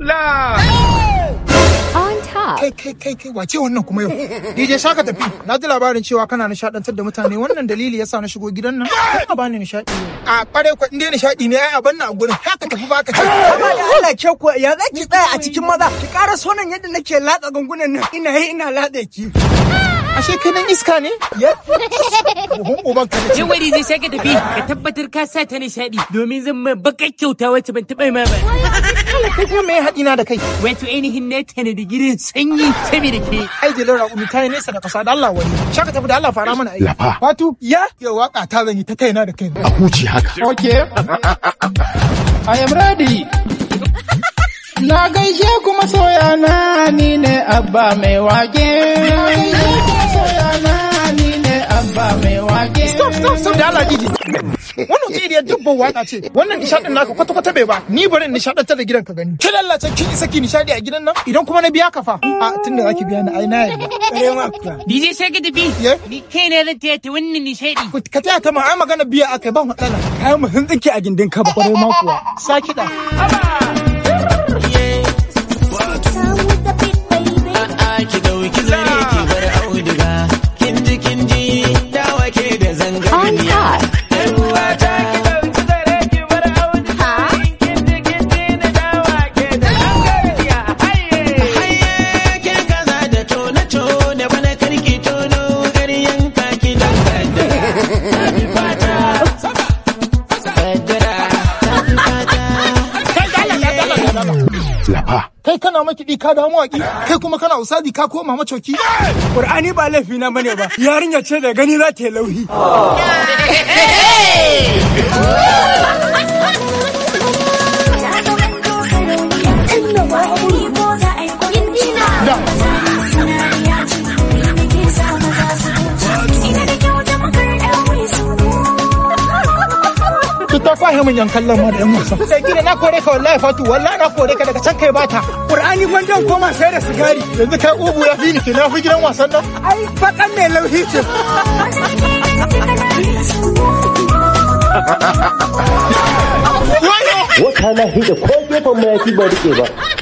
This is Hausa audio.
On top. Kai kai kai kai wace wannan kuma yau? DJ Shaka tafi. Na ji labarin cewa kana nishadantar da mutane wannan dalili yasa na shigo gidan nan. Ka bani nishadi. A kware kwa inda nishadi ne ai a banna a gurin. Haka tafi baka ce. Amma da Allah ke ko ya za ki tsaya a cikin maza ki ƙara sonan yadda nake latsa gangunan nan ina yi ina latsa ki. Ashe kai nan iska ne? Ya. Buhun uban ka ce. Yin wani zai shaka tafi ka tabbatar ka sa ta nishaɗi domin zan ma bakar kyauta wacce ban taɓa ma ba. Kai kuma me haɗi na da kai? Wato ainihin na tana da gidan sanyi saboda ke. Ai dilar raƙumi ta yi nesa da ƙasa da Allah wani. Shaka tafi da Allah fara mana aiki. Lafa. Fatu. Ya. Yau waka ta zan yi ta kaina da kaina. A huce haka. Okay. I am ready. Na gaishe kuma soyana ni ne abba mai wage. Na gaishe kuma soyana ni ne abba mai wage. Stop stop stop da Allah DJ. Wannan ce iriyar dubban waka ce. Wannan nishadin naka kwata kwata bai ba. Ni bari in nishadantar da gidan ka gani. Ki lallace kin isa ki nishadi a gidan nan? Idan kuma na biya ka fa. A tunda zaki biya ni ai na yarda. Ƙare ma kuwa. DJ shaka tafi. Ye? Ni kai na zan taya ta wannan nishaɗi. Ku- Ka taya ta ma ai magana biya akai ba matsala. Kayan mu sun tsinke a gindin kaba. Kwarai ma kuwa. Sa kiɗa. ki dauki zare ki bar auduga kin ji kin ji dawa ke da zanga On top. ruwata haye ke kaza da tone tone bana karki tono garyan kaki da kaddara ta fi fata kaddara ta fi fata Kai da Allah da Allah da Allah. Lafa. Kai kana makiɗi ka damu waƙi. Kai kuma kana usadi ka koma macoki. Ƙur'ani ba laifi na bane ba. Yarinya ce da gani za ta yi lauhi. Ki ta fahe min yan kallon ma da yan wasa. Sai gida na kore ka wallahi fatu wallahi na kore ka daga can kai bata. Ƙur'ani gwandan koma sai da sigari. Yanzu kai ubu ya fi ni ke na fi gidan wasan nan. Ai faɗan mai lauhi ce. Wayo! wata na hida ko gefen mayafi ba rike ba